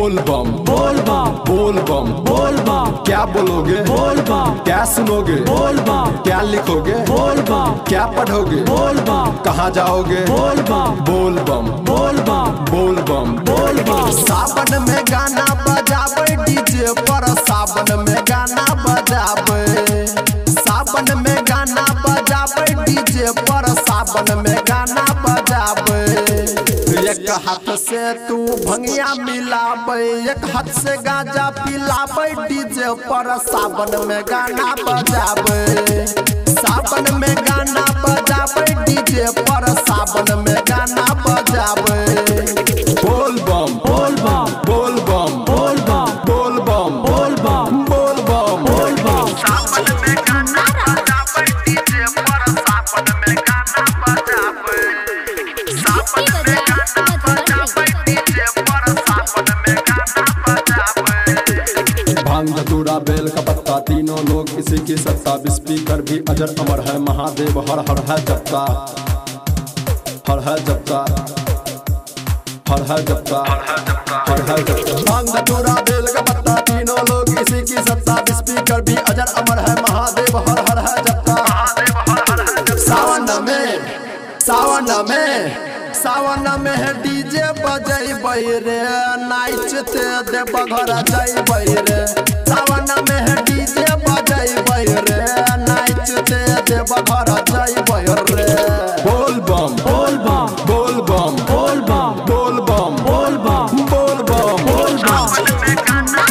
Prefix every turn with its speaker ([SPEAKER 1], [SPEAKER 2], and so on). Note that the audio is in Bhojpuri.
[SPEAKER 1] बोल बम
[SPEAKER 2] बोल बम
[SPEAKER 1] बोल बम
[SPEAKER 2] बोल बम
[SPEAKER 1] क्या बोलोगे
[SPEAKER 2] बोल बम
[SPEAKER 1] क्या सुनोगे
[SPEAKER 2] बोल बम
[SPEAKER 1] क्या लिखोगे
[SPEAKER 2] बोल बम
[SPEAKER 1] क्या पढ़ोगे
[SPEAKER 2] बोल बम
[SPEAKER 1] कहाँ जाओगे
[SPEAKER 2] बोल बम
[SPEAKER 1] बोल बम
[SPEAKER 2] बोल बम
[SPEAKER 1] बोल बम
[SPEAKER 2] बोल बम
[SPEAKER 1] सावन में गाना बजाबे डीजे पर सावन में गाना बजाबे सावन में गाना बजाबे डीजे पर सावन में गाना बजाबे एक हाथ से तू भंगिया मिलाबे एक हाथ से गांजा पिलाबे डीजे पर सावन में गाना बजाबे सावन में गाना बजाबे डीजे पर सावन में गाना बजाबे बोल बम
[SPEAKER 2] बोल बम
[SPEAKER 1] बोल बम
[SPEAKER 2] बोल बम
[SPEAKER 1] बोल बम
[SPEAKER 2] बोल बम
[SPEAKER 1] बोल बम
[SPEAKER 2] बोल बम
[SPEAKER 1] सावन में गाना बजाबे डीजे पर सावन में गाना बजाबे सावन में गाना बजाबे डीजे पर सावन में गाना बजाबे भांग धतूरा बेल का पत्ता तीनों लोग इसी की सत्ता स्पीकर भी अजर अमर है महादेव हर हर है जपता हर है जपता हर है जपता हर है जपता भांग धतूरा बेल का पत्ता तीनों लोग इसी की सत्ता स्पीकर भी अजर अमर है महादेव हर हर है जपता सावन में सावन में सावन में है डीजे बजेबै रे नाचते देव घर जइबै रे सावन में है डीजे बजेबै रे नाचते देव घर जइबै रे बोल बम
[SPEAKER 2] बोल बम
[SPEAKER 1] बोल बम
[SPEAKER 2] बोल बम
[SPEAKER 1] बोल बम
[SPEAKER 2] बोल बम
[SPEAKER 1] बोल बम
[SPEAKER 2] बोल बम